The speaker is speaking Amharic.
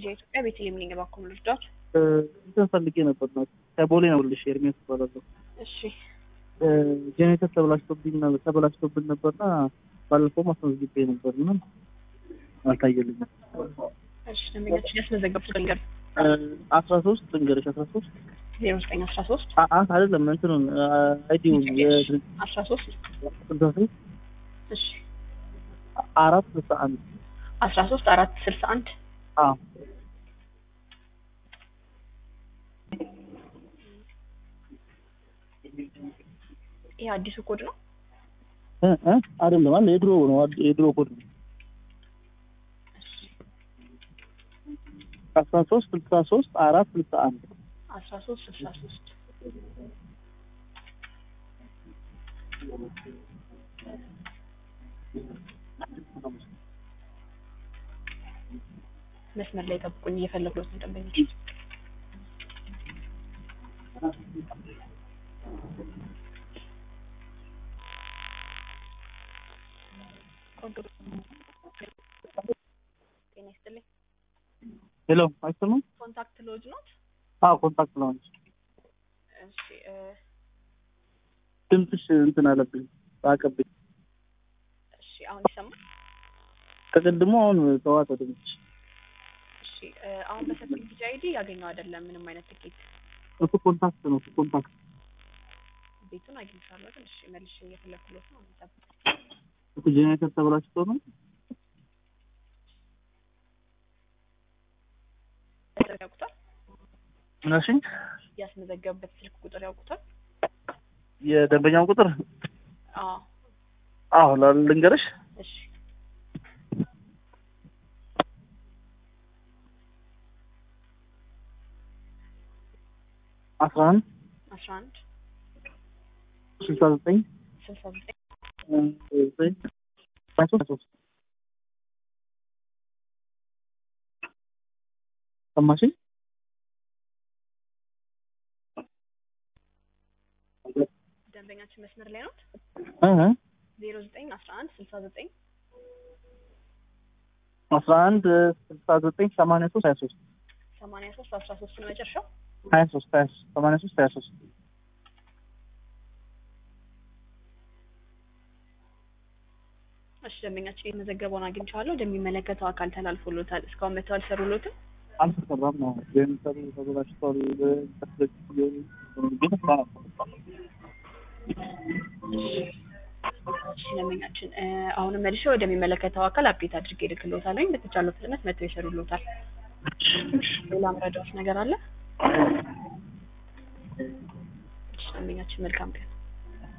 ቢጃ ኢትዮጵያ ቤተልሔም ነኝ። እባክዎን ልርዳዎት? እንትን ፈልጌ ነበር ነው ከቦሌ ነው ልሽ ኤርሚያስ እባላለሁ። እሺ ጄኔሬተር ተበላሽቶብኝ ነው ተበላሽቶብን ነበርና ባለፈው ማስመዝግቤ ነበር እና አልታየልኝም። እሺ ደንበኛችን ያስመዘገቡት ልንገር አስራ ሶስት ልንገርሽ አስራ ሶስት ዜሮ ዘጠኝ አስራ ሶስት አት አይደለም እንትኑን አይዲውን አስራ ሶስት ስልሳ ሶስት እሺ አራት ስልሳ አንድ አስራ ሶስት አራት ስልሳ አንድ አዎ ይህ አዲሱ ኮድ ነው። እ እ አይደለም አለ የድሮ ነው አድ- የድሮ ኮድ ነው አስራ ሶስት ስልሳ ሶስት አራት ስልሳ አንድ አስራ ሶስት ስልሳ ሶስት መስመር ላይ ጠብቁኝ፣ እየፈለጉት ነው ደንበኞች። ቆንጆ ጤና ይስጥልኝ። ሄሎ አይሰማም ኮንታክት ሎጅ ኖት? አዎ ኮንታክት ነው እሺ እ ድምፅሽ እንትን አለብኝ አቀብኝ እሺ አሁን ይሰማል? ከቅድሞ አሁን ተዋጠ ድምፅሽ እሺ እ አሁን በሰጡኝ ቢጂ አይዲ ያገኘው አይደለም ምንም አይነት ትኬት እሱ ኮንታክት ነው እሱ ኮንታክት ቤቱን አግኝቻለሁ ግን እሺ መልሼ እየፈለኩለት ነው ጠብቁ። እሱ ጄኔሬተር ተበላሽቶ ነው ቁጥር ያውቁታል? ምናሽኝ ያስመዘገቡበት ስልክ ቁጥር ያውቁታል? የደንበኛው ቁጥር አዎ አዎ ላ- ልንገርሽ እሺ አስራ አንድ አስራ አንድ ስልሳ ዘጠኝ ስልሳ ዘጠኝ ዘጠኝ ሀያ ሶስት ሀያ ሶስት ሰማሽኝ ደንበኛችን መስመር ላይ ነው። እ እ ዜሮ ዘጠኝ አስራ አንድ ስልሳ ዘጠኝ አስራ አንድ ስልሳ ዘጠኝ ሰማንያ ሶስት ሀያ ሶስት ሰማንያ ሶስት አስራ ሶስት ነው መጨረሻው። ሀያ ሶስት ሀያ ሶስት ሰማንያ ሶስት ሀያ ሶስት እሺ ደንበኛችን የተመዘገበውን አግኝቼዋለሁ። ወደሚመለከተው አካል ተላልፎሎታል። እስካሁን መተው አልሰሩሎትም። አልተሰራም ነው ጄኔሬተሩ ተበላሽቷል ግን እሺ ደንበኛችን እ አሁንም መልሼ ወደሚመለከተው አካል አፕዴት አድርጌ እልክልዎታለሁ። በተቻለው ፍጥነት መተው ይሰሩሎታል። ሌላ ምረዳዎች ነገር አለ? እሺ ደንበኛችን መልካም ቀን